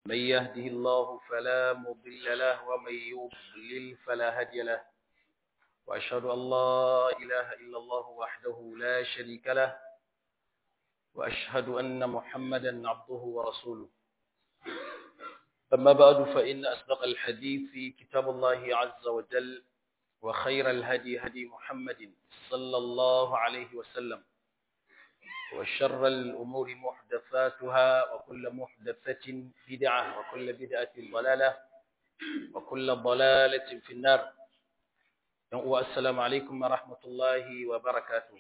من يهده الله فلا مضل له ومن يضلل فلا هادي له وأشهد أن لا إله إلا الله وحده لا شريك له وأشهد أن محمدا عبده ورسوله أما بعد فإن أصدق الحديث كتاب الله عز وجل وخير الهدي هدي محمد صلى الله عليه وسلم وشر الأمور محدثاتها وكل محدثة بدعة وكل بدعة ضلالة وكل ضلالة في النار والسلام عليكم ورحمة الله وبركاته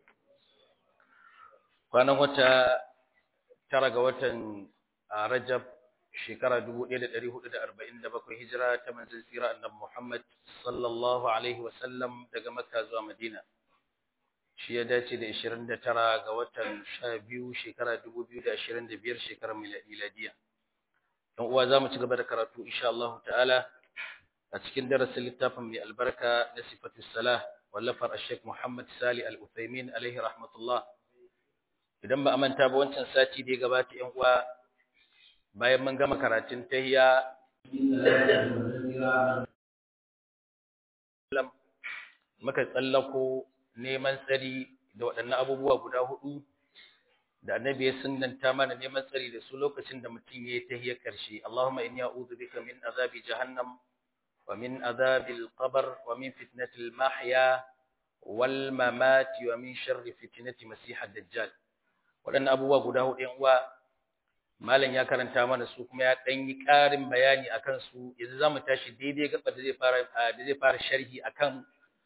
kwanan wata tara ga watan Rajab shekara 1447 hijira ta manzon tsira annabi Muhammad sallallahu alaihi wasallam daga Makka zuwa Madina shi ya dace da 29 ga watan 12 shekara 2025 shekarar miladiya dan uwa zamu ci gaba da karatu insha Allah ta'ala a cikin darasin littafin mai albarka na sifatu salah wallafar Sheikh Muhammad Sali Al-Uthaymin alaihi rahmatullah idan ba a manta ba wancan sati da ya gabata yan uwa bayan mun gama karatun tahiyya muka tsallako neman tsari da waɗannan abubuwa guda hudu da annabi ya sunnanta mana neman tsari da su lokacin da mutum ya yi tahiyyar ƙarshe Allahumma inni a'udhu bika min azabi jahannam wa min azabil qabr wa min fitnatil mahya wal mamati wa min sharri fitnati masihad dajjal waɗannan abubuwa guda hudu yan uwa malam ya karanta mana su kuma ya ɗan yi ƙarin bayani akan su yanzu zamu tashi daidai gaba da zai fara da zai fara sharhi akan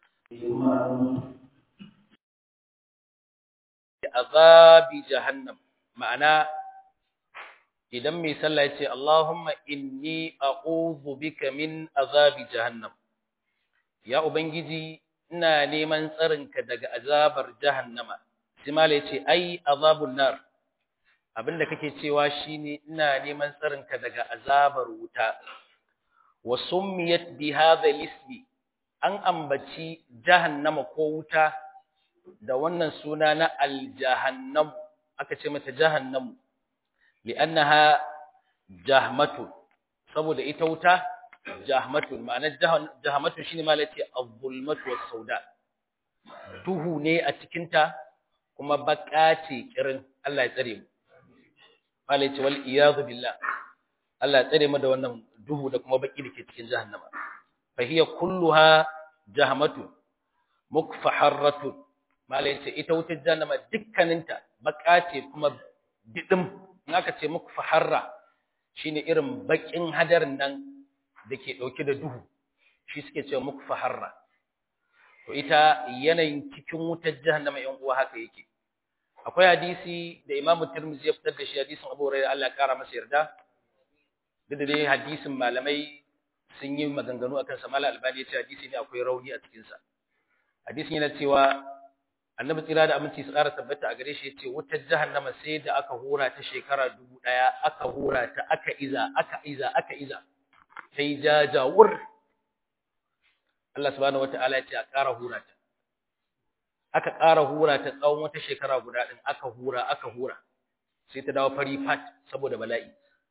azabi jahannam ma'ana idan mai sallah ya ce Allahumma inni a'udhu bika min azabi jahannam ya ubangiji ina neman tsarinka daga azabar jahannama sai mala ya ce ai azabun nar abinda kake cewa shine ina neman tsarinka daga azabar wuta wa summiyat bi hadha ismi an ambaci jahannama ko wuta da wannan suna na aljahannam aka ce mata jahannam li'annaha jahmatu saboda ita wuta jahmatu ma'ana jahmatu shine ma lati az-zulmatu was-sauda duhu ne a cikin ta kuma baka ce kirin Allah ya tsare mu malai ce wal iyadu billah Allah ya tsare mu da wannan duhu da kuma baki dake cikin jahannama fa hiya kulluha jahmatu mukfaharratu malai ce ita wutar jahannama dukkaninta baka ce kuma didim in aka ce mukfaharra shine irin bakin hadarin nan dake dauke da duhu shi suke cewa mukfaharra to ita yanayin cikin wutar jahannama yan uwa haka yake akwai hadisi da Imam Tirmidhi ya fitar da shi hadisin Abu Hurairah Allah ya kara masa yarda duk da dai hadisin malamai sun yi maganganu akan sa Malam Albani ya ce hadisi ne akwai rauni a cikin sa hadisin yana cewa Annabi tsira da aminci su ƙara tabbata a gare shi yace wutar jahannama sai da aka hura ta shekara dubu ɗaya aka hura ta aka iza aka iza aka iza sai jajawur Allah subhanahu wataala ya ce a ƙara hura ta aka ƙara hura ta tsawon wata shekara guda ɗin aka hura aka hura sai ta dawo fari fat saboda bala'i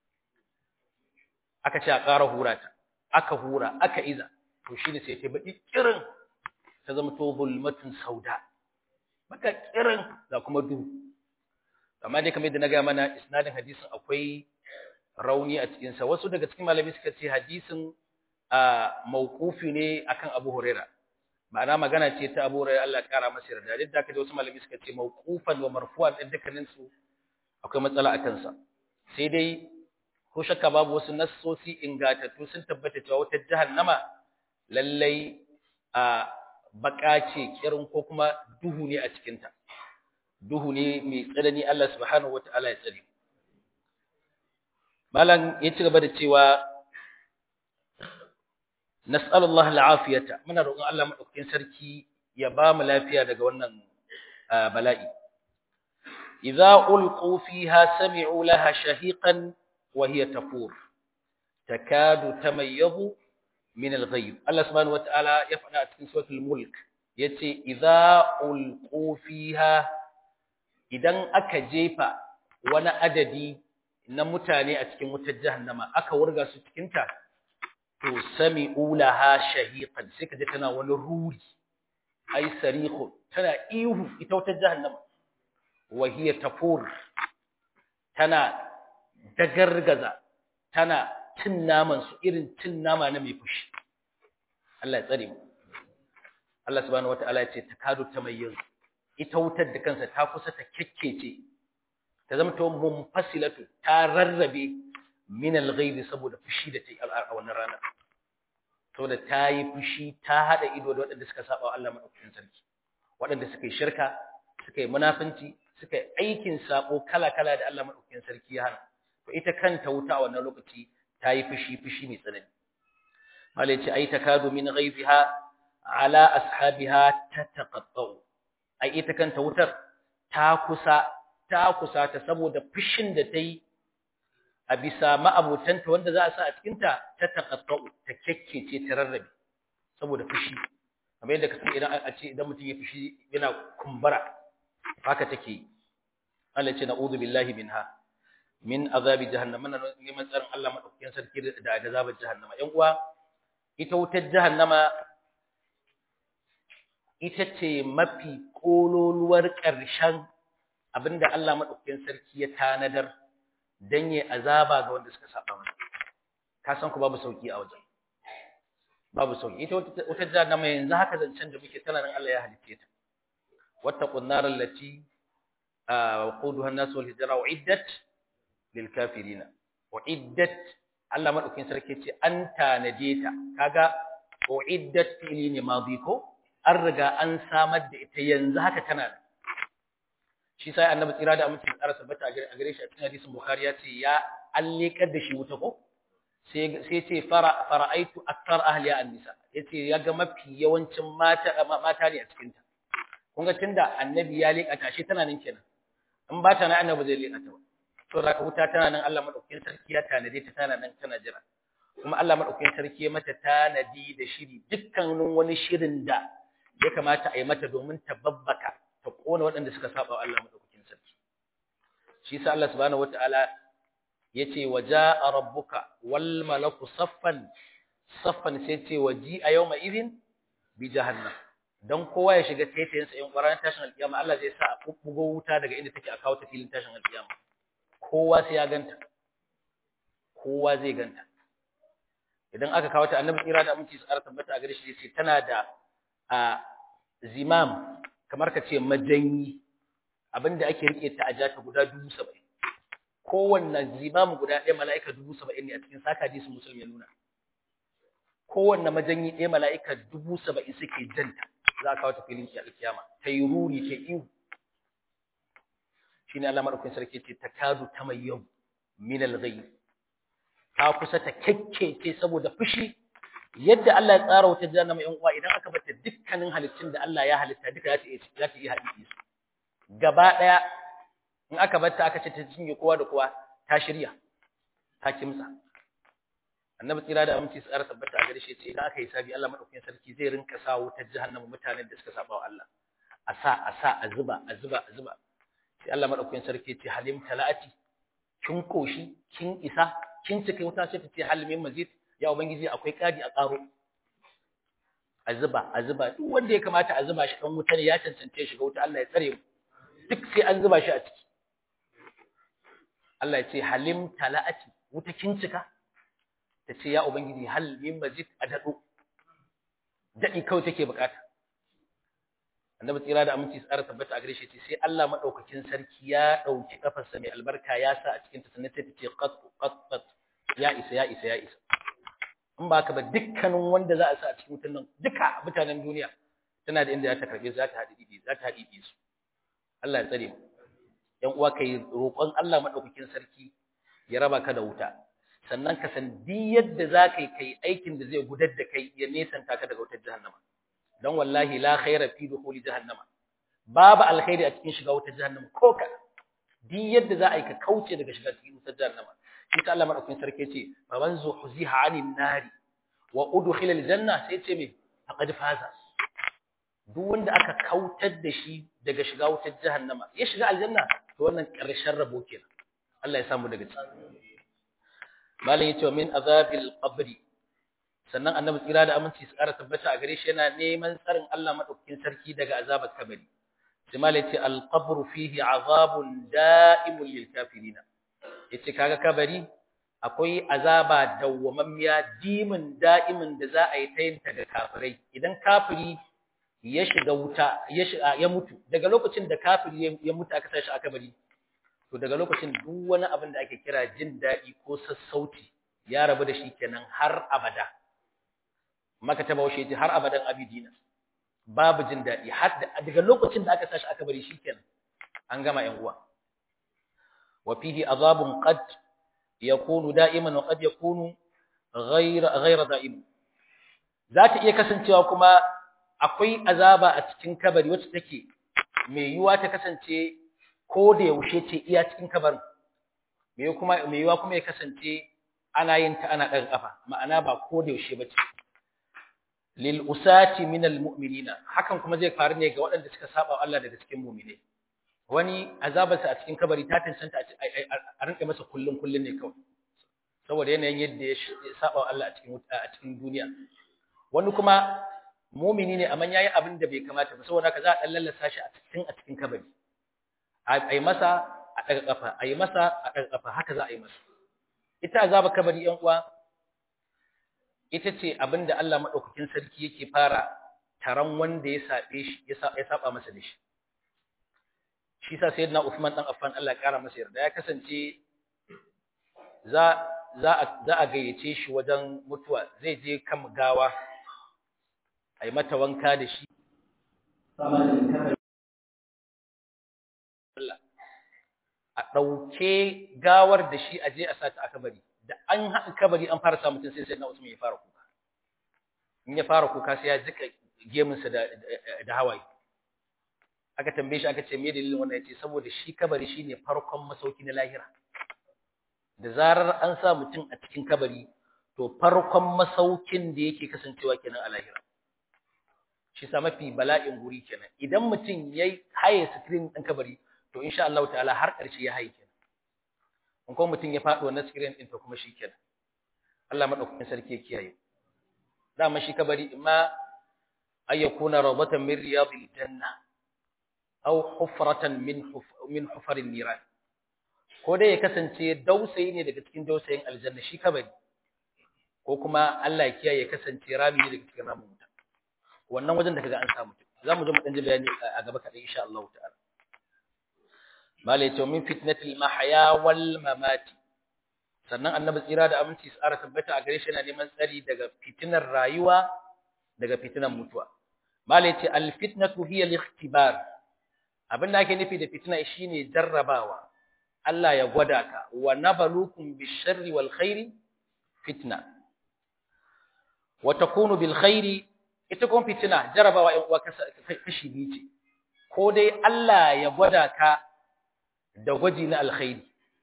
aka ce a ƙara hura ta aka hura aka iza to shine sai ta baki kirin ta zama to zulmatun sauda baka kirin da kuma duhu amma dai kamar yadda na ga mana isnadin hadisin akwai rauni a cikin sa wasu daga cikin malami suka ce hadisin a mauqufi ne akan Abu Huraira ma'ana magana ce ta Abu Huraira Allah kara masa yarda duk da kaje wasu malami suka ce mauqufan wa marfu'an din dukkanin su akwai matsala akan sa sai dai ko shakka babu wasu nassosi ingatattu sun tabbata cewa wata jahannama lallai a baka ce kirin ko kuma duhu ne a cikin ta duhu ne mai tsanani Allah subhanahu wataala ya tsare malam ya ci gaba da cewa nas'alullah al'afiyata muna roƙon Allah madaukakin sarki ya ba mu lafiya daga wannan bala'i idza ulqu fiha sami'u laha shahiqan wa hiya tafur takadu tamayyazu min al-ghayb Allah subhanahu wata'ala ya faɗa a cikin suratul mulk yace idza ulqu fiha idan aka jefa wani adadi na mutane a cikin wutar jahannama aka wurga su cikin ta to sami'u laha shahiqan sai kaje tana wani ruri ai sarihu tana ihu ita wutar jahannama wa hiya tafur tana dagargaza tana cin naman su irin cin nama na mai fushi Allah ya tsare mu Allah subhanahu wataala ya ce takadu tamayyiz ita wutar da kansa ta kusa ta kekkece ta zama ta munfasilatu ta rarrabe min al-ghaibi saboda fushi da ta yi a wannan rana saboda ta yi fushi ta hada ido da waɗanda suka saba wa Allah madaukakin sarki waɗanda suka yi shirka suka yi munafunci suka yi aikin sabo kala-kala da Allah madaukakin sarki ya hana to ita kanta wuta a wannan lokaci ta yi fushi fushi mai tsanani malai ce ai takadu min ghaibiha ala ashabiha tataqattau ai ita kanta wutar ta kusa ta kusa ta saboda fushin da ta yi a bisa ma'abotanta wanda za a sa a cikinta ta taqattau ta kekkece ta rarrabe saboda fushi kamar yadda kasan idan a ce idan mutum ya fushi yana kumbura haka take Allah ce na'udhu billahi minha min azabi jahannam mana neman tsarin Allah madaukakin sarki da azabar jahannama yan uwa ita wutar jahannama ita ce mafi kololuwar ƙarshen abinda Allah madaukakin sarki ya tanadar dan yi azaba ga wanda suka saba masa ka san ku babu sauki a wajen babu sauki ita wata jahannama yanzu haka zancen da muke tana nan Allah ya halice ta wattaqun nar allati waquduha an-nas wal hijra uiddat lil kafirin uiddat Allah madaukin sarki ce an tanade ta kaga uiddat fili ne madi ko an riga an samar da ita yanzu haka tana nan shi sai annabi tsira da amince tsara tabbata a gare shi a cikin hadisin bukhari ya ce ya allikar da shi wuta ko sai sai ce fara fara'aitu akthar ahliya an-nisa yace ya ga mafi yawancin mata mata ne a cikin ta kun ga tunda annabi ya leka ta shi tana nan kenan in ba ta nan annabi zai leka ta ba to zaka wuta tana nan Allah madaukakin sarki ya tanade ta tana nan tana jira kuma Allah madaukakin sarki ya mata tanadi da shiri dukkanin wani shirin da ya kamata a yi mata domin ta babbaka ta kona waɗanda suka saba wa Allah madaukakin sarki shi yasa Allah subhanahu wataala yace waja'a rabbuka wal malaku saffan saffan sai ce waji a yawma idin bi jahannam dan kowa ya shiga taitayin sa in ƙwaran tashin alƙiyama Allah zai sa a bubbugo wuta daga inda take a kawo ta filin tashin alƙiyama kowa sai ya ganta kowa zai ganta idan aka kawo ta annabi tsira da aminci tsara tabbata a gare shi sai tana da a zimam kamar ka ce majanyi abinda ake rike ta a jata guda dubu saba'in kowanne zimam guda ɗaya mala'ika dubu saba'in ne a cikin saka hadisin musulmi ya nuna kowanne majanyi ɗaya mala'ika dubu saba'in suke janta za a kawo ta filin kiyama ta yi ruri ta ihu shi ne Allah maɗaukin sarki ce ta kadu ta mai yau min alghayb ta kusa ta kekkece saboda fushi yadda Allah ya tsara wata jahannama yan uwa idan aka bata dukkanin halittun da Allah ya halitta duka za ta iya za ta iya haɗi su gaba ɗaya in aka bata aka ce ta cinye kowa da kowa ta shirya ta kimsa annabi tsira da aminci tsara tabbata a gare shi ce idan aka yi sabi Allah madaukakin sarki zai rinka sa wutar jahannama mutanen da suka saba wa Allah a sa a sa a zuba a zuba a zuba sai Allah madaukakin sarki ce halim talati kin koshi kin isa kin cika wuta sai ta ce halimin mazid ya ubangiji akwai kadi a karo a zuba a zuba duk wanda ya kamata a zuba shi dan wuta ne ya cancance shiga wuta Allah ya tsare mu duk sai an zuba shi a ciki Allah ya ce halim talati wuta kin cika ta ce ya ubangiji hal min mazid a dado dadi kawai take bukata annabi tsira da aminci tsara tabbata a gare shi sai Allah madaukakin sarki ya dauki kafarsa mai albarka ya sa a cikin ta sannan sai ta ce qat qat qat ya isa ya isa ya isa in ba ka ba dukkanin wanda za a sa a cikin wutan nan duka mutanen duniya tana da inda za ta karbe za ta haɗi za ta haɗi su Allah ya tsare mu yan uwa kai roƙon Allah madaukakin sarki ya raba ka da wuta sannan ka san di yadda za ka yi kai aikin da zai gudar da kai ya nesanta ka daga wutar jahannama dan wallahi la khaira fi dukhuli jahannama babu alkhairi a cikin shiga wutar jahannama ko ka di yadda za a yi ka kauce daga shiga cikin wutar jahannama shi ta Allah madaukakin sarki ce fa man zuhziha 'anil nari wa udkhila aljanna sai ce me faqad faza duk wanda aka kautar da shi daga shiga wutar jahannama ya shiga aljanna to wannan karshen rabo kenan Allah ya samu daga ciki malam yace min azabil qabri sannan annabi tsira da aminci su ƙara tabbata a gare shi yana neman tsarin Allah madaukakin sarki daga azabar kabari sai malam yace al qabru fihi azabun da'imun lil kafirin yace kaga kabari akwai azaba dawwamammiya dimin da'imin da za a yi ta yin ta ga kafirai idan kafiri ya shiga wuta ya mutu daga lokacin da kafiri ya mutu aka sashi aka bari to daga lokacin duk wani abin da ake kira jin daɗi ko sassauci ya rabu da shi kenan har abada maka ta baushe ji har abadan abidina babu jin daɗi har daga lokacin da aka sashi aka bari shi kenan an gama yan uwa wa fihi azabun qad yakunu da'iman wa qad yakunu ghayra ghayra da'im za ta iya kasancewa kuma akwai azaba a cikin kabari wacce take mai yiwuwa ta kasance ko da yaushe ce iya cikin kabarin mai kuma mai yiwuwa kuma ya kasance ana yin ta ana daga kafa ma'ana ba ko da yaushe bace lil usati min al mu'minina hakan kuma zai faru ne ga waɗanda suka saba Allah daga cikin mu'mine wani azabarsa a cikin kabari ta tantance a rinka masa kullun kullun ne kawai saboda yanayin yadda ya saba Allah a cikin a cikin duniya wani kuma mumini ne amma yayi abin da bai kamata ba saboda haka za a dan lallasa shi a cikin a cikin kabari ai masa a daga kafa ai masa a daga kafa haka za a yi masa ita azaba kabari yan uwa ita ce abin da Allah madaukakin sarki yake fara taron wanda ya sabe shi ya saba masa da shi shi sa sayyidina Uthman dan Affan Allah ya kara masa yarda ya kasance za za a za a gayyace shi wajen mutuwa zai je kan gawa a yi mata wanka da shi a ɗauke gawar da shi a je a sata a kabari da an haɗa kabari an fara samun mutum sai sai na usman ya fara kuka in ya fara kuka sai ya jika gemunsa da hawaye aka tambaye shi aka ce me dalilin wannan yace saboda shi kabari shine farkon masauki na lahira da zarar an sa mutum a cikin kabari to farkon masaukin da yake kasancewa kenan a lahira shi sa mafi bala'in guri kenan idan mutum yayi haye screen din kabari to insha Allah ta'ala har ƙarshe ya haye kenan in kuma mutum ya faɗi wannan screen din to kuma shi kenan Allah madaukakin sarki ya kiyaye dama shi kabari imma ay yakuna rawdatan min riyadil janna aw hufratan min min hufarin niran ko dai ya kasance dausayi ne daga cikin dausayin aljanna shi kabari ko kuma Allah ya kiyaye kasance rami ne daga cikin ramin wuta wannan wajen da kaga an samu za mu zo mu dan ji bayani a gaba kaɗai insha Allah ta'ala mala yace min fitnatil mahya wal mamati sannan annabi tsira da aminci tsara tabbata a gare shi yana neman tsari daga fitinar rayuwa daga fitinar mutuwa mala yace al fitnatu hiya al ikhtibar abin da ake nufi da fitina shine jarrabawa Allah ya gwada ka wa nabalukum bisharri wal khairi fitna wa takunu bil khairi ita kuma fitina jarabawa ɗan uwa kashi biyu ce ko dai Allah ya gwada ka da gwaji na alkhairi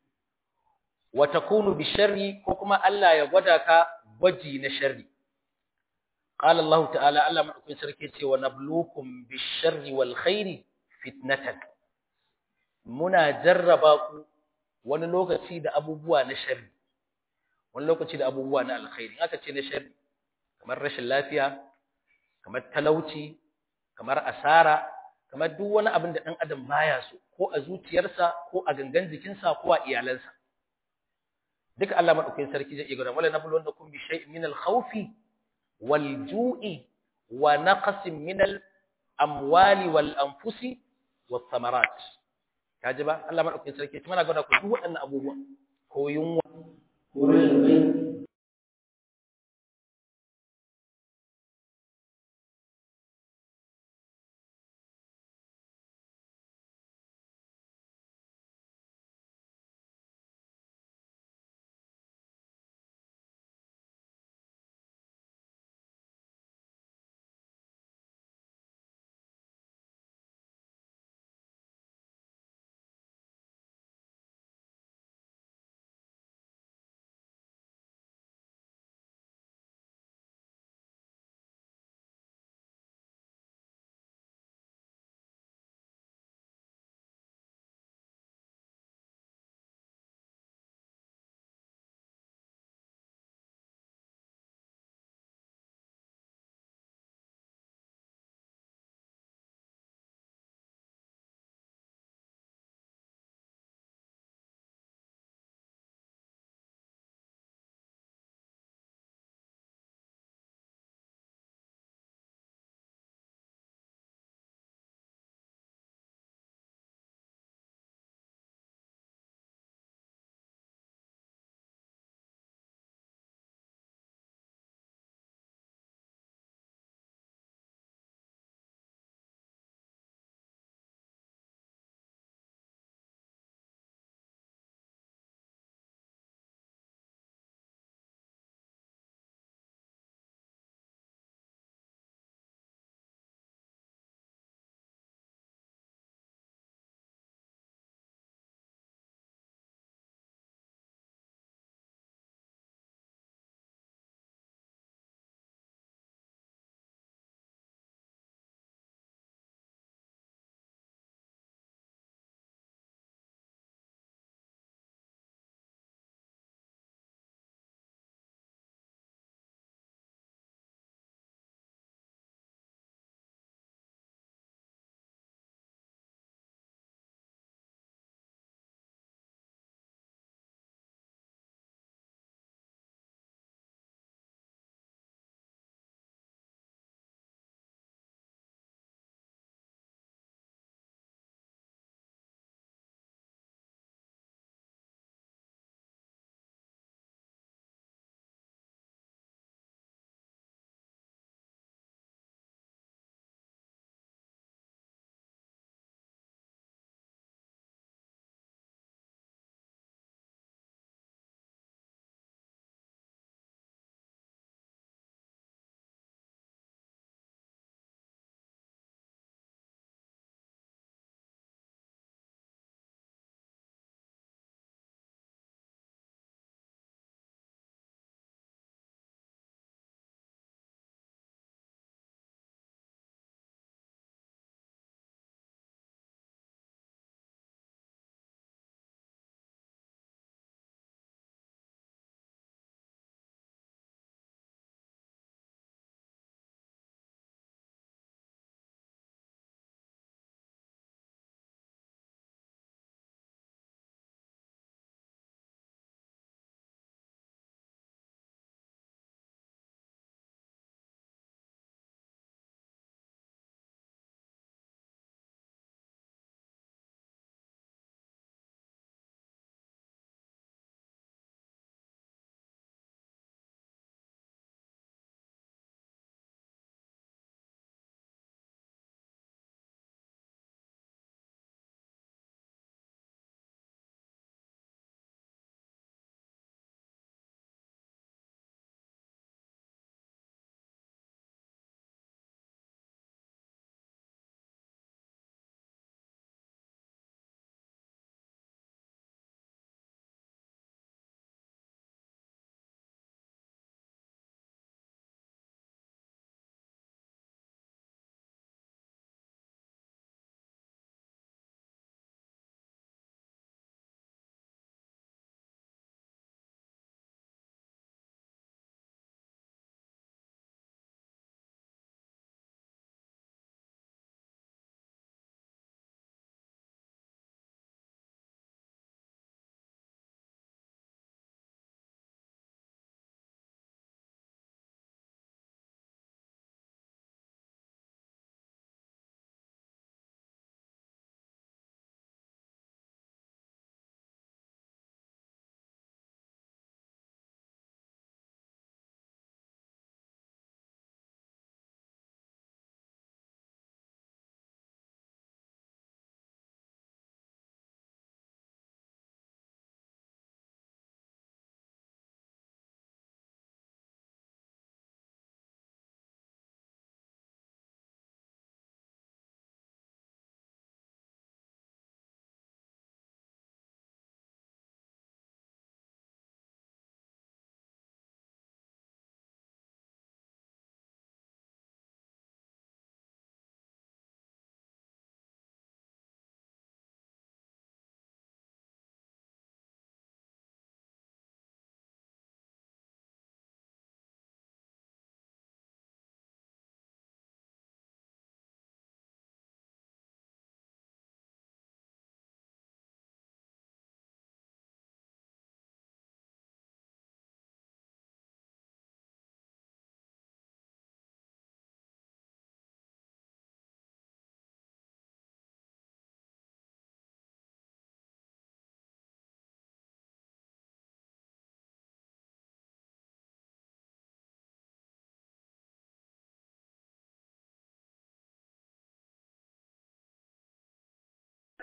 wa takunu bi sharri ko kuma Allah ya gwada ka gwaji na sharri qala Allah ta'ala Allah madaukakin sarki ce wa nabluukum bi sharri wal khairi fitnatan muna jarraba ku wani lokaci da abubuwa na sharri wani lokaci da abubuwa na alkhairi aka ce na sharri kamar rashin lafiya kamar talauci kamar asara kamar duk wani abin da ɗan adam baya so ko a zuciyarsa ko a gangan jikinsa ko a iyalansa duka Allah madaukakin sarki zai iya gwada wala nablu wannakum bi shay'in min al-khawfi wal ju'i wa naqsin min al-amwali wal anfusi was thamarat kaji ba Allah madaukakin sarki mana gwada ku duk waɗannan abubuwan ko yunwa ko rashin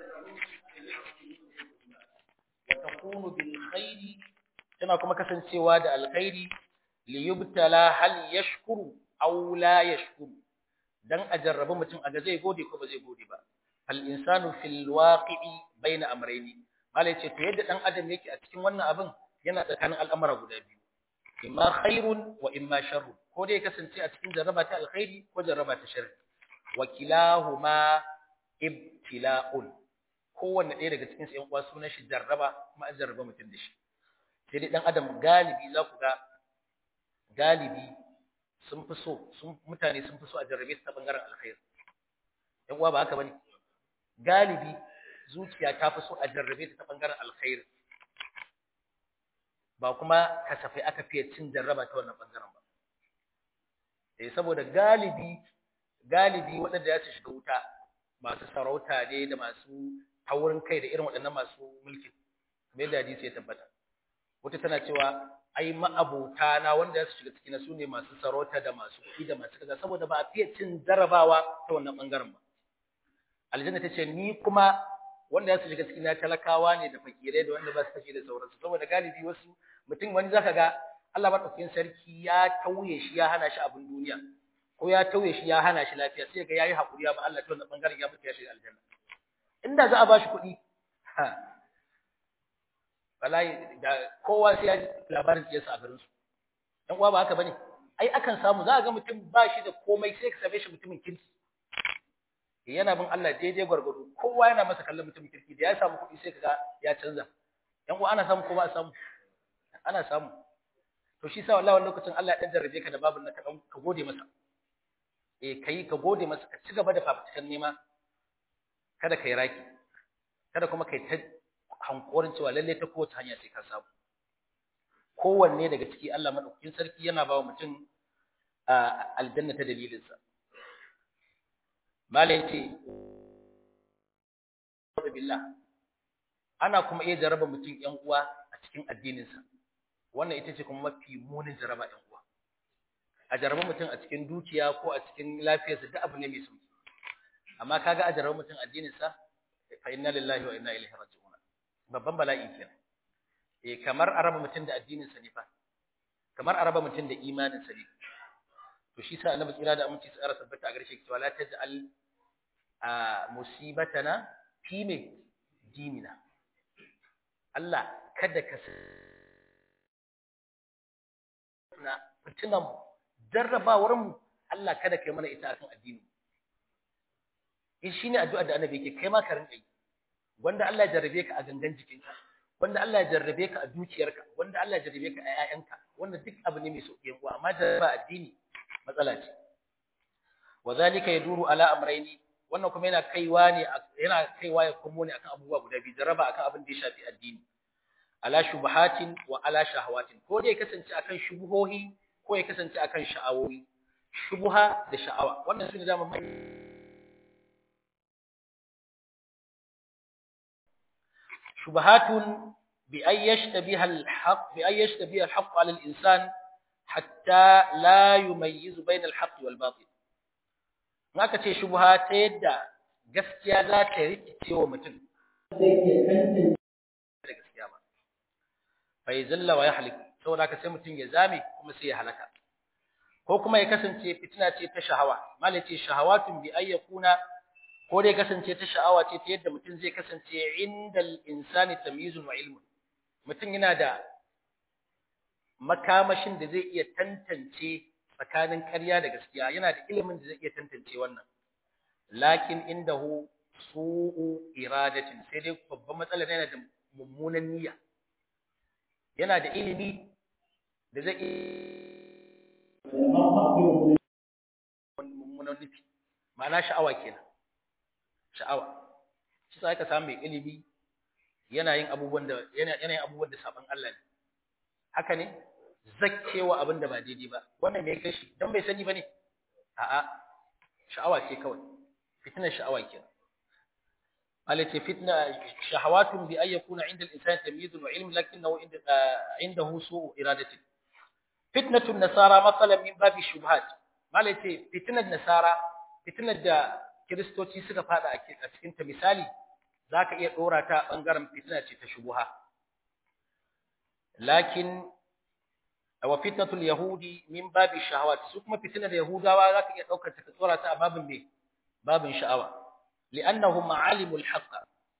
wa takunu bil khairi tana kuma kasancewa da alkhairi li yubtala hal yashkuru aw la yashkuru dan a jarrabi mutum a ga zai gode ko ba zai gode ba al insanu fil waqi'i baina amrayni malai ce to yadda dan adam yake a cikin wannan abin yana tsakanin al'amura guda biyu imma khairun wa imma sharrun ko dai kasance a cikin jarraba ta alkhairi ko jarraba ta sharri wa kilahuma ibtila'un kowanne ɗaya daga cikin ƴan uwa sunan shi jarraba kuma an jarraba mutum da shi sai dai dan adam galibi za ku ga galibi sun fi so sun mutane sun fi so a jarrabe su ta bangaren alkhairi ƴan uwa ba haka bane galibi zuciya ta fi so a jarrabe ta ta bangaren alkhairi ba kuma kasafai aka fiye cin jarraba ta wannan bangaren ba eh saboda galibi galibi waɗanda ya shiga wuta masu sarauta ne da masu taurin kai da irin waɗannan masu mulki kamar yadda hadisi ya tabbata wata tana cewa ai ma'abota na wanda ya shiga cikin su ne masu sarauta da masu kuɗi da masu kaza saboda ba a fiye cin jarrabawa ta wannan bangaren ba aljanna ta ce ni kuma wanda ya shiga cikin talakawa ne da fakirai da wanda ba su tafi da sauransu saboda galibi wasu mutum wani zaka ga Allah madaukakin sarki ya tauye shi ya hana shi abin duniya ko ya tauye shi ya hana shi lafiya sai ga yayi hakuri ya ba Allah ta wannan bangaren ya fita ya shiga aljanna inda za a ba shi kuɗi ha wallahi da kowa sai ya labarin siyasa a garin su dan uwa ba haka bane ai akan samu za a ga mutum ba shi da komai sai ka same shi mutumin kirki yana bin Allah daidai gwargwado kowa yana masa kallon mutumin kirki da ya samu kuɗi sai kaga ya canza yan uwa ana samu ko ba a samu ana samu to shi sa wallahi lokacin Allah ya dan jarrabe ka da babun nan ka dan ka gode masa eh kai ka gode masa ka ci gaba da fafutukan nema kada kai raki kada kuma kai ta hankorin cewa lalle ta kowace hanya sai ka samu kowanne daga ciki Allah madaukakin sarki yana ba wa mutum aljanna ta dalilinsa malai ce billah ana kuma iya jaraba mutum yan uwa a cikin addininsa wannan ita ce kuma mafi munin jaraba yan uwa a jaraba mutum a cikin dukiya ko a cikin lafiyarsa duk abu ne mai sauki amma kaga a jaraba mutum addininsa fa inna lillahi wa inna ilaihi raji'un babban bala'i kenan eh kamar araba mutum da addininsa ne fa kamar araba mutum da imaninsa ne to shi sa annabi tsira da aminci tsara tabbata a garshe cewa la taj'al a musibatana fi me dinina Allah kada ka na fitinan jarrabawar mu Allah kada kai mana ita akan addini in shine addu'a da annabi yake kai ma ka rinka yi wanda Allah ya jarrabe ka a gangan jikinka wanda Allah ya jarrabe ka a dukiyarka wanda Allah ya jarrabe ka a ƴaƴanka wanda duk abu ne mai sauki yankuwa amma jarraba addini matsala ce wazalika yaduru ala amrayni wannan kuma yana kaiwa ne yana kaiwa ya komo ne akan abubuwa guda biyu jaraba akan abin da ya shafi addini ala shubahatin wa ala shahawatin ko dai kasance akan shubuhohi ko ya kasance akan sha'awoyi shubuha da sha'awa wannan sune da mai shubahatun bi ay yashtabiha al-haqq bi ay yashtabiha al-haqq ala al-insan hatta la yumayyizu bayna al-haqq wal batil aka ce shubha ta yadda gaskiya za ta rikice wa mutum zai iya tantance da gaskiya ba fa zalla wa yahlik saboda ka sai mutum ya zame kuma sai ya halaka ko kuma ya kasance fitina ce ta shahawa malace shahawatun bi ayyakuna ko dai kasance ta sha'awa ce ta yadda mutum zai kasance indal insani tamyizun wa ilmun mutum yana da makamashin da zai iya tantance tsakanin ƙarya da gaskiya yana da ilimin da zai iya tantance wannan lakin indahu su'u iradatin sai dai babban matsalar yana da mummunan niyya yana da ilimi da zai mummunan nufi ma'ana sha'awa kenan sha'awa shi sai ka samu mai ilimi yana yin abubuwan da yana yin abubuwan da saban Allah ne haka ne zakkewa abin da ba daidai ba wannan me kai shi dan bai sani bane a'a sha'awa ce kawai fitnar sha'awa kenan alati fitna shahawatun bi ay yakuna inda al-insan tamyiz wa ilm lakinnahu inda indahu su'u iradati fitnatu nasara masalan min babi shubhat malati fitnar nasara fitnar da kristoci suka fada a cikin ta misali zaka iya dora ta bangaren fitina ce ta shubuha lakin wa fitnatul yahudi min babi shahawat su kuma fitinar yahudawa zaka iya daukar ta ka tsora ta a babin me babin sha'awa li'annahum ma'alimul haqq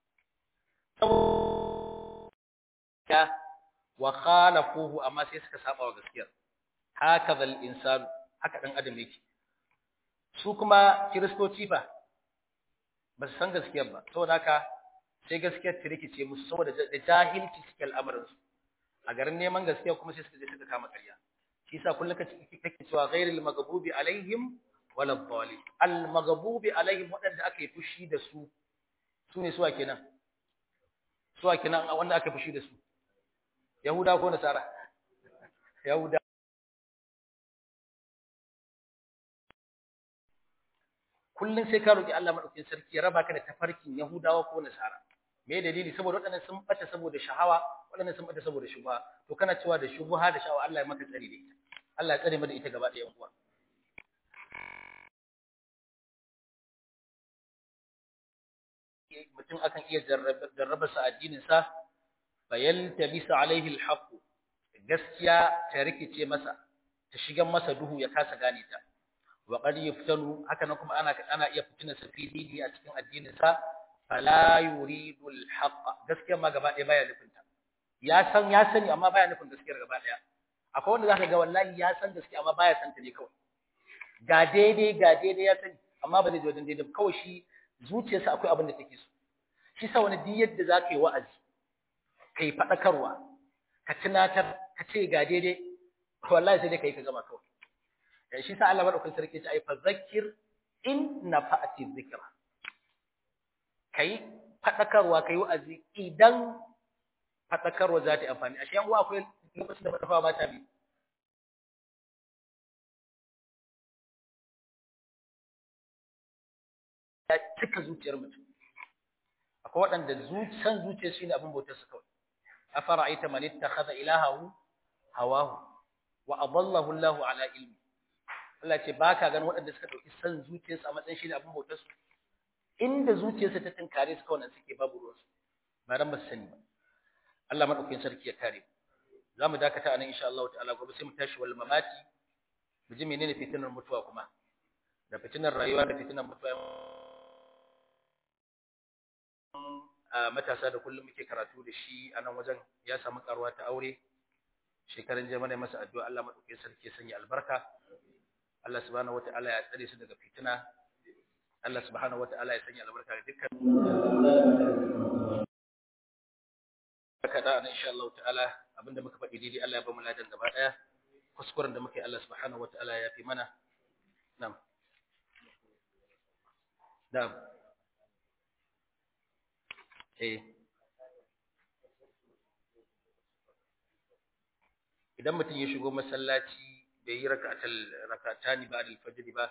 wa khalafuhu amma sai suka saba wa gaskiyar hakaza al-insan haka dan adam yake su kuma kiristoci fa ba su san gaskiyar ba saboda haka sai gaskiyar ta rikice musu saboda da jahilci suke al'amarin su a garin neman gaskiya kuma sai suka je suka kama ƙarya shi yasa kullum kake kake cewa ghairil maghdubi alaihim wala dhalin al maghdubi alaihim wadanda aka yi fushi da su su ne suwa kenan suwa kenan wanda aka yi fushi da su yahuda ko nasara yahuda kullum sai ka roki Allah madaukakin sarki ya raba ka da tafarkin yahudawa ko nasara me dalili saboda waɗannan sun bata saboda shahawa waɗannan sun bata saboda shubha to kana cewa da shubha da shahawa Allah ya maka tsari da ita Allah ya tsare mu da ita gaba ɗaya uwa mutum akan iya jarraba sa addinin sa fayaltabisa alaihi alhaq gaskiya ta rikice masa ta shigan masa duhu ya kasa gane ta wa qad yuftanu haka nan kuma ana ana iya fitina sa fili a cikin addinin sa fala yuridu alhaq gaskiya ma gaba ɗaya baya nufin ta ya san ya sani amma baya nufin gaskiyar gaba ɗaya akwai wanda zaka ga wallahi ya san gaskiya amma baya san ta ne kawai ga daidai ga daidai ya sani amma ba zai ji wajen daidai kawai shi zuciyarsa akwai abin da take so shi sa wani duk yadda zaka yi wa'azi kai faɗakarwa ka tunatar ka ce ga daidai wallahi sai dai kai ka gama kawai shi sa Allah madaukakin sarki ya ce ai fa zakkir in nafa'ati dhikra kai fadakarwa kai wa'azi idan fadakarwa za ta amfani ashe yan uwa akwai lokacin da fadakarwa ba ta bi ya cika zuciyar mutum akwai waɗanda san zuciyar shi ne abin bautar su kawai afara'aita man ittakhadha ilahahu hawahu wa adallahu Allahu ala ilmi Allah ce baka ganin waɗanda suka dauki san zuciyarsu a matsayin shi ne abin bautar su inda zuciyarsa ta tinkare su kawai suke babu ruwan su ba dan ba su sani ba Allah madaukakin sarki ya kare za mu dakata anan insha Allah ta'ala gobe sai mu tashi wal mamati mu ji menene fitinar mutuwa kuma da fitinar rayuwa da fitinar mutuwa a matasa da kullum muke karatu da shi a nan wajen ya samu karuwa ta aure shekaran jama'a ne masa addu'a Allah madaukakin sarki ya sanya albarka Allah subhanahu wataala ya tsare su daga fitina Allah subhanahu wataala ya sanya albarka ga dukkan kada an insha Allah ta'ala abinda muka faɗi daidai Allah ya ba mu ladan gaba daya kuskuren da muke Allah subhanahu wataala ya fi mana na'am na'am eh idan mutum ya shigo masallaci bai yi raka'atul rakatani ba al-fajr ba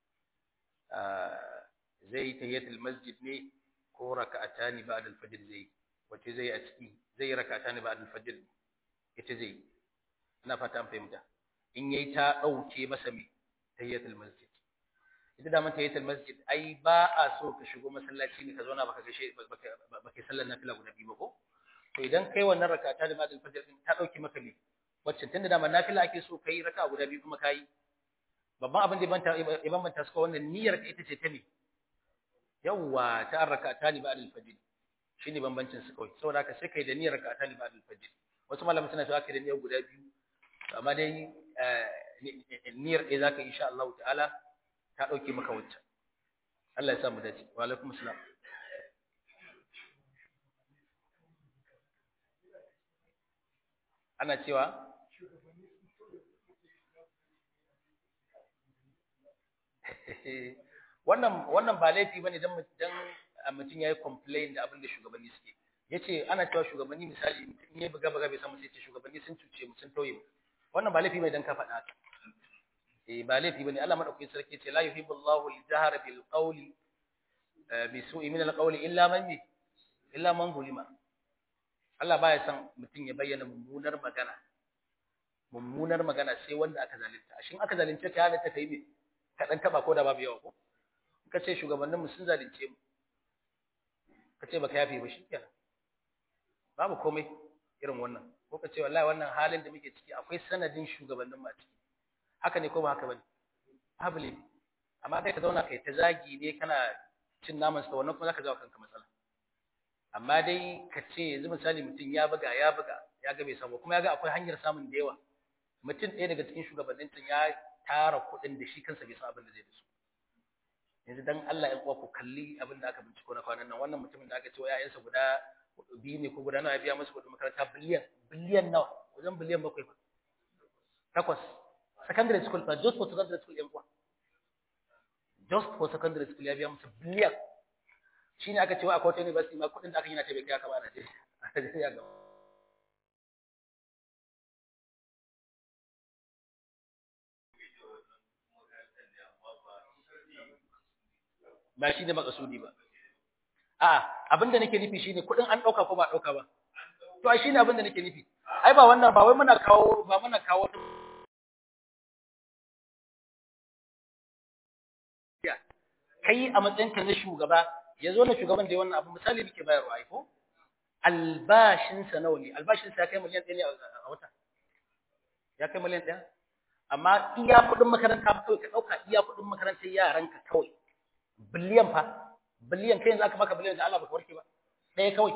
zai yi tahiyatul masjid ne ko raka'atani ba al-fajr zai wace zai a ciki zai raka'atani ba al-fajr ita zai ina fata an fahimta in yayi ta dauke masa me tahiyatul masjid ita da man tahiyatul masjid ai ba a so ka shigo masallaci ne ka zauna baka gashe baka sallar nafila guda biyu ba ko to idan kai wannan raka'atani ba al-fajr ta dauke maka ne wacce tunda da man nafila ake so kai raka guda biyu kuma kai babban abin da banta ibn banta suka wannan niyyar ka ita ce ta ne yawa ta rakata ni ba'da al-fajr shine bambancin su kawai saboda haka sai kai da niyyar rakata ni ba'da al-fajr wasu malaman suna cewa kai da niyyar guda biyu amma dai niyyar ɗaya zaka insha Allah ta'ala ta dauke maka wacce Allah ya sa mu dace wa alaikum assalam ana cewa wannan wannan ba laifi bane dan dan mutum yayi complain da abin da shugabanni suke yace ana cewa shugabanni misali in yayi buga buga bai samu sai ce shugabanni sun cuce mu sun tauye mu wannan ba laifi bane dan ka faɗa haka eh ba laifi bane Allah madaukakin sarki yace la yuhibbu Allahu al-jahra bil qawli bi su'i min al-qawli illa man illa man zulima Allah baya son mutum ya bayyana mummunar magana mummunar magana sai wanda aka zalunta shin aka zalunce ka halatta kai me ka dan taba ko da babu yawa ko ka ce shugabanninmu sun zalunce mu ka ce baka yafe ba shikenan babu komai irin wannan ko ka ce wallahi wannan halin da muke ciki akwai sanadin shugabannin ma ciki haka ne ko ba haka bane babu ne amma kai ka zauna kai ta zagi ne kana cin naman sa wannan kuma zaka jawo kanka matsala amma dai ka ce yanzu misali mutum ya buga ya buga ya ga bai samu kuma ya ga akwai hanyar samun da yawa mutum ɗaya daga cikin shugabannin ya tara kuɗin da shi kansa bai san abin da zai da su yanzu dan Allah ya kuwa ku kalli abin da aka binciko na kwanan nan wannan mutumin da aka ce wa ƴaƴansa guda biyu ne ko guda nawa ya biya musu kuɗin makaranta biliyan biliyan nawa wajen biliyan bakwai fa takwas secondary school fa just for secondary school yan uwa just for secondary school ya biya musu biliyan shine aka ce wa akwai wata university ma kuɗin da aka yi na ta bai kai aka ba a Najeriya ga ba shi ne makasudi ba a'a abinda nake nufi shine kudin an dauka ko ba dauka ba to ai shine abinda nake nufi ai ba wannan ba wai muna kawo ba muna kawo kai a matsayinka na shugaba yazo na shugaban da wannan abu misali muke bayarwa ai ko albashin sa nawa ne albashin sa ya kai miliyan 1 ne a wata ya kai miliyan 1 amma iya kudin makaranta kawai ka dauka iya kudin makarantar yaranka kawai biliyan fa biliyan kai yanzu aka baka biliyan da Allah baka warke ba ɗaya kawai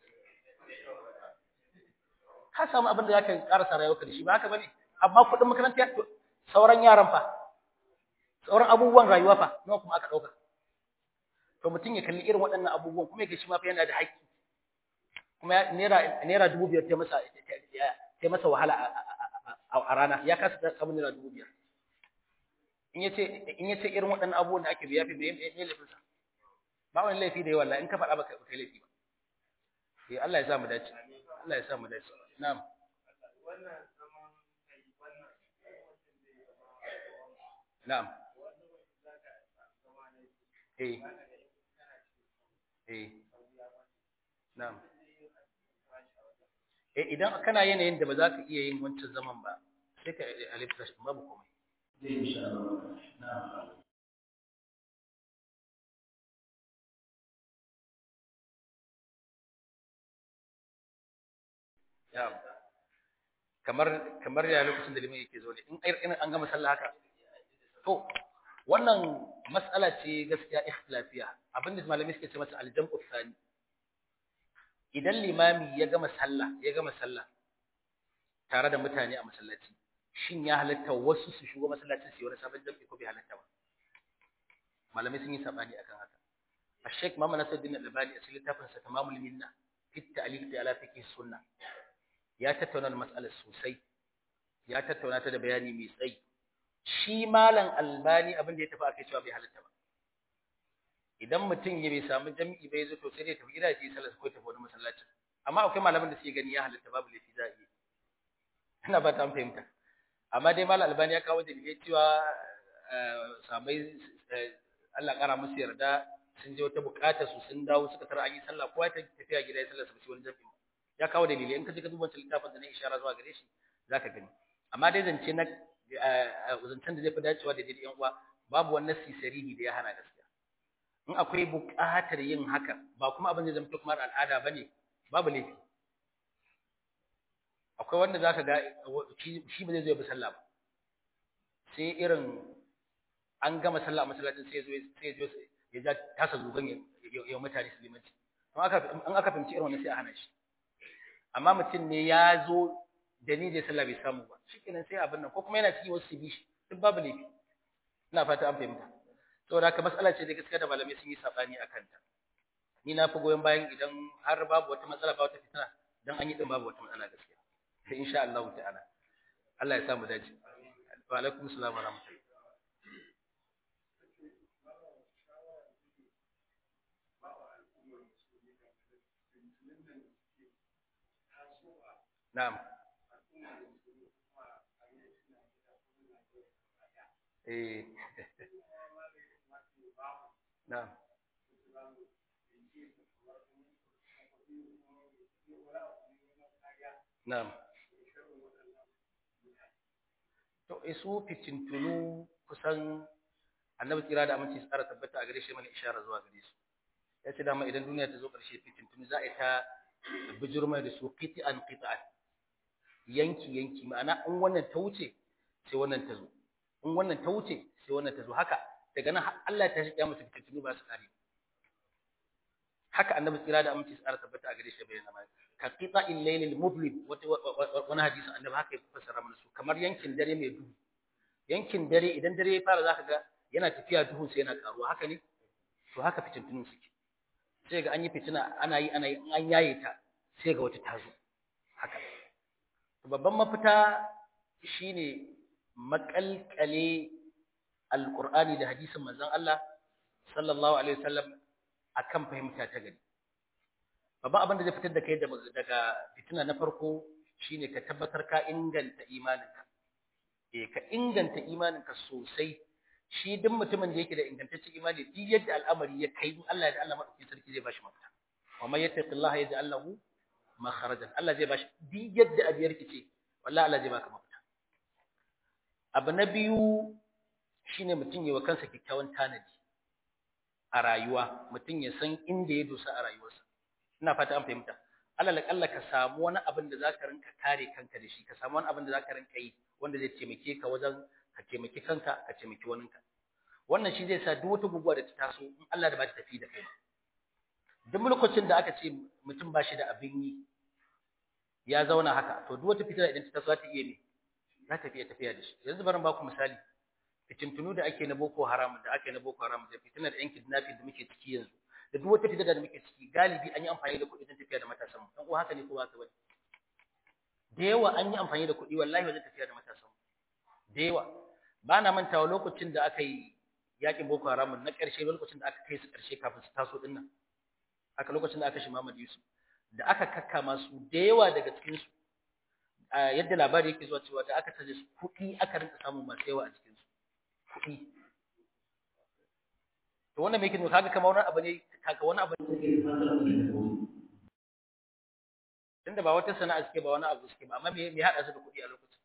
ka samu abin da zaka karasa rayuwarka da shi ba haka bane amma kuɗin makaranta sauran yaran fa sauran abubuwan rayuwa fa nawa kuma aka ɗauka to mutum ya kalli irin waɗannan abubuwan kuma ya shi ma fa yana da haƙƙi kuma naira naira dubu biyar ta masa ta masa wahala a rana ya kasa samun naira dubu biyar in yace in yace irin waɗannan abubuwan da ake biya fi me me laifin sa ba wani laifi da yawa wallahi in ka faɗa baka kai laifi ba eh Allah ya sa mu dace Allah ya sa mu dace na'am na'am eh eh na'am eh idan kana yanayin da ba za ka iya yin wancan zaman ba sai ka alifta babu komai zai insha Allah na'am kamar kamar ya lokacin da liman yake zo ne in in an gama sallah haka to wannan mas'ala ce gaskiya ikhtilafiya abinda malamai suke ce mata aljam'u thani idan limami ya gama sallah ya gama sallah tare da mutane a masallaci shin ya halatta wasu su shigo masallacin su yi wani sabon jam'i ko bai halatta ba malamai sun yi sabani akan haka الشيخ محمد نصر الدين الألباني أسئلة تفنس تمام المنة في التأليف على فقه السنة ya tattauna mas'alar sosai ya tattauna ta da bayani mai tsayi shi malam albani abin da ya tafi akai cewa bai halatta ba idan mutum ya bai samu jami'i bai zo to sai dai tafi gida ji sallar ko tafi wani masallaci amma akwai malaman da suke gani ya halatta babu laifi za a yi ina ba ta an fahimta amma dai malam albani ya kawo dalilai cewa sabai Allah kara musu yarda sun je wata bukata su sun dawo suka tara an yi sallah kowa ta tafiya gida ya sallar su wani jami'i ya kawo dalili in ka je ka duba wancan littafin da na ishara zuwa gare shi zaka gani amma dai zance na zancen da zai fi dacewa da daidai yan uwa babu wani nasi sarihi da ya hana gaskiya in akwai buƙatar yin haka ba kuma abin da zama kuma al'ada bane babu laifi akwai wanda zaka ga shi ba zai zo ya bi sallah ba sai irin an gama sallah a masallacin sai ya zo sai ya zo ya ja tasa zugan ya mutane su limanci in aka fahimci irin wannan sai a hana shi amma mutum ne ya zo da ni da sallah bai samu ba shikenan sai abin nan ko kuma yana cikin wasu bi shi duk babu laifi ina fata an fahimta saboda haka mas'ala ce da gaskiya da malamai sun yi sabani akan ta ni na fi goyon bayan idan har babu wata matsala ba wata fitina dan an yi din babu wata matsala gaskiya sai insha Allah ta'ala Allah ya samu dace wa alaikum assalam wa rahmatullahi Na'am. Eh. Na'am. Na'am. To isu fitintunu kusan Annabi tsira da aminci tsara tabbata a gare shi mana ishara zuwa gare su. ya ce dama idan duniya ta zo ƙarshe fitintunu za a yi ta bijirmai da su qit'an qit'an yanki yanki ma'ana in wannan ta wuce sai wannan ta zo in wannan ta wuce sai wannan ta zo haka daga nan Allah ta shiga musu fitintunu ba su kare haka annabi tsira da aminci tsara tabbata a gare shi bayyana mai ka qita'il laylil mublim wani hadisin annabi haka ya fassara mana su kamar yankin dare mai duhu yankin dare idan dare ya fara zaka ga yana tafiya duhun sai yana karuwa haka ne to haka fitintunun suke sai ga an yi fitina ana yi ana yi an yaye ta sai ga wata tazo haka babban mafita shine makalkale alqur'ani da hadisin manzon Allah sallallahu alaihi wasallam akan fahimta ta gari babban abin da zai fitar da kai daga fitina na farko shine ka tabbatar ka inganta imaninka eh ka inganta imaninka sosai shi duk mutumin da yake da ingantaccen imani duk yadda al'amari ya kai in Allah da Allah madaukakin sarki zai bashi mafita wa man yattaqillaha yaj'al lahu makharajan Allah zai bashi duk yadda abiyar kice wallahi Allah zai baka mafita abu na biyu shine mutum yi wa kansa kyakkyawan tanadi a rayuwa mutum ya san inda ya dosa a rayuwarsa ina fata an fahimta alal kalla ka samu wani abin da zaka rinka kare kanka da shi ka samu wani abin da zaka rinka yi wanda zai taimake ka wajen ka taimaki kanka ka taimaki waninka wannan shi zai sa duk wata guguwa da ta taso in Allah da ba ta tafi da kai duk lokacin da aka ce mutum ba shi da abin yi ya zauna haka to duk wata fitina idan ta taso za ta iya ne za ta iya tafiya da shi yanzu bari ba ku misali fitintunu da ake na boko haram da ake na boko haram da fitinar yan kidnapping da muke ciki yanzu da duk wata fitina da muke ciki galibi an yi amfani da kuɗi don tafiya da matasan mu dan uwa haka ne ko haka bane da yawa an yi amfani da kuɗi wallahi wajen tafiya da matasan mu da yawa ba na mantawa lokacin da aka yi yakin boko haram na ƙarshe lokacin da aka kai su ƙarshe kafin su taso din nan aka lokacin da aka shi Muhammad Yusuf da aka kakkama su da yawa daga cikin su yadda labari yake zuwa cewa da aka taje su kuɗi aka rinka samu masu yawa a cikin su kuɗi to wannan me yake nuna kaga kamar wani abu ne kaga wani abu ne yake tunda ba wata sana'a suke ba wani abu suke ba amma me me hada su da kuɗi a lokacin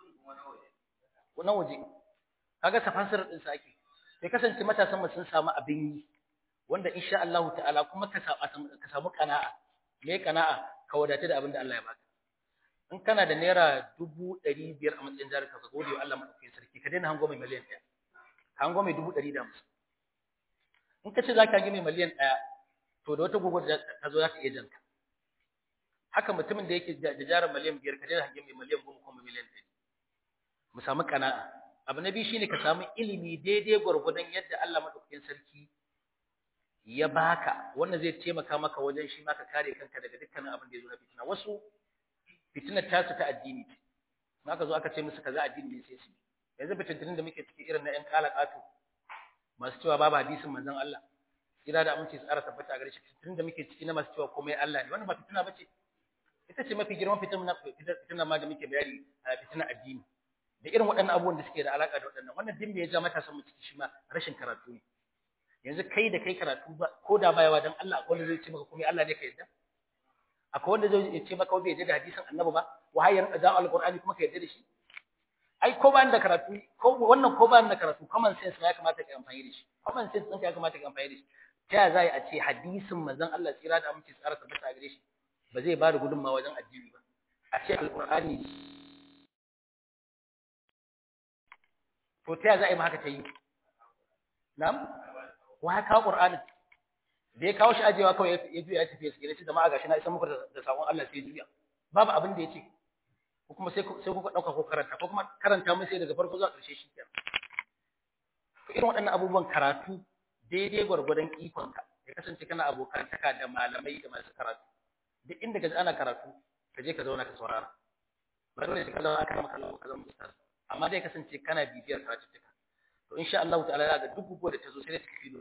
na waje kaga tafassir din sa ake sai kasance matasan mu sun samu abin yi wanda insha Allah ta'ala kuma ka samu ka samu kana'a me kana'a ka wadata da abin da Allah ya baka in kana da naira dubu ɗari biyar a matsayin jarinka ka gode wa Allah maɗaukakin sarki ka daina hango mai miliyan ɗaya ka hango mai dubu ɗari da hamsin in ka ce za ka hangi mai miliyan ɗaya to da wata gugu ta zo za ta iya janka haka mutumin da yake da jarin miliyan biyar ka daina hangi mai miliyan goma ko miliyan ɗari mu samu kana'a abu na biyu shine ka samu ilimi daidai gwargwadon yadda Allah maɗaukakin sarki ya baka wannan zai taimaka maka wajen shi ma ka kare kanka daga dukkanin abin da ya zo na fitina wasu fitinar tasu ta addini ce aka zo aka ce musu kaza addini ne sai su yanzu fitintunin da muke ciki irin na ƴan kalakatu masu cewa babu hadisin manzon Allah kira da aminci tsara tabbata a gare shi fitintunin da muke ciki na masu cewa komai Allah ne wannan ba fitina bace ita ce mafi girman fitina fitina ma da muke bayani fitina addini da irin waɗannan abubuwan da suke da alaka da waɗannan wannan din ya ja matasan mu ciki shi ma rashin karatu ne yanzu kai da kai karatu ba ko da bayawa dan Allah akwai wanda zai ce maka komai Allah ne ka yadda akwai wanda zai ce maka bai yarda da hadisin annabi ba wahayar da alqur'ani kuma ka yarda da shi ai ko ba da karatu ko wannan ko ba da karatu common sense ya kamata ka amfani da shi common sense ɗinka ya kamata ka amfani da shi ta ya za a ce hadisin manzon Allah tsira da aminci tsara tabbata a gare shi ba zai ba da gudunmawa wajen addini ba a ce alqur'ani to ta ya za a yi ma haka ta yi na'am wa haka qur'anin da ya kawo shi ajewa kawai ya juya ya tafi ya sigire shi jama'a gashi na isa muku da sakon Allah sai ya juya babu abin da yace ko kuma sai sai kuka dauka ko karanta ko kuma karanta mun sai daga farko zuwa ƙarshe shi kenan to irin waɗannan abubuwan karatu daidai gwargwadon ikon ka ya kasance kana abokantaka da malamai da masu karatu duk inda ka ji ana karatu ka je ka zauna ka saurara ba dole sai ka zauna aka maka ka zama ustaz amma dai kasance kana bibiyar karatuttuka to insha Allah ta'ala ga duk gugu da ta zo sai ta tafi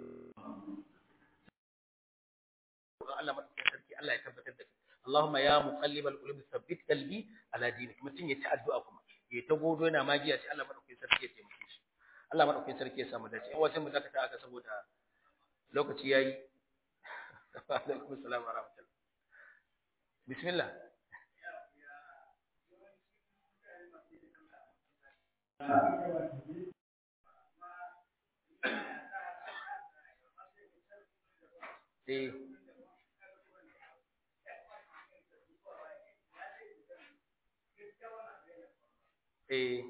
Allah madaukakin sarki Allah ya tabbatar da Allahumma ya muqallibal qulub thabbit qalbi ala dinik mutun ya ta addu'a kuma ya ta godo yana magiya sai Allah madaukakin sarki ya taimake shi Allah madaukakin sarki ya samu dace in wasu mu dakata aka saboda lokaci yayi alaikum assalam wa rahmatullah bismillah eh eh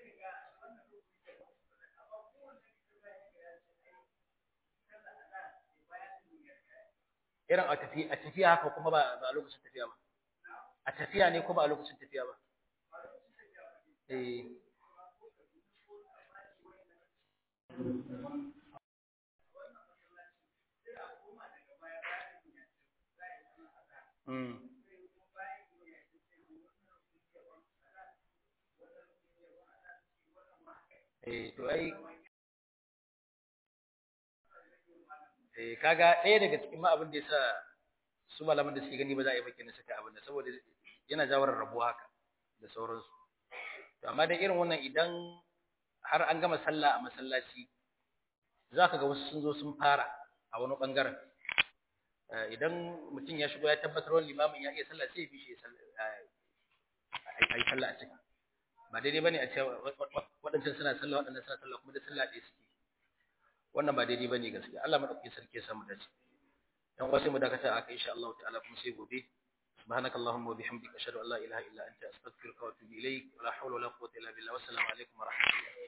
irin a tafi a tafiya haka kuma ba ba a lokacin tafiya ba a tafiya ne ko ba a lokacin tafiya ba eh Mm. Eh, to ai eh kaga ɗaya daga cikin ma abin da yasa su malaman da suke gani ba za a yi bakin saka abin da saboda yana jawar rabuwa haka da sauransu to amma da irin wannan idan har an gama sallah a masallaci za ka ga wasu sun zo sun fara a wani bangaren idan mutum ya shigo ya tabbatar wani limamin ya iya sallah sai ya bi shi a yi sallah a cika ba daidai bane a ce waɗancan suna sallah waɗannan suna sallah kuma da sallah ɗaya suke wannan ba daidai bane gaskiya Allah madaukakin sarki ya samu dace dan wasu mu dakata aka insha Allah ta'ala kuma sai gobe سبحانك اللهم وبحمدك أشهد أن لا إله إلا أنت أستغفرك وأتوب إليك ولا حول ولا قوة إلا بالله والسلام عليكم ورحمة الله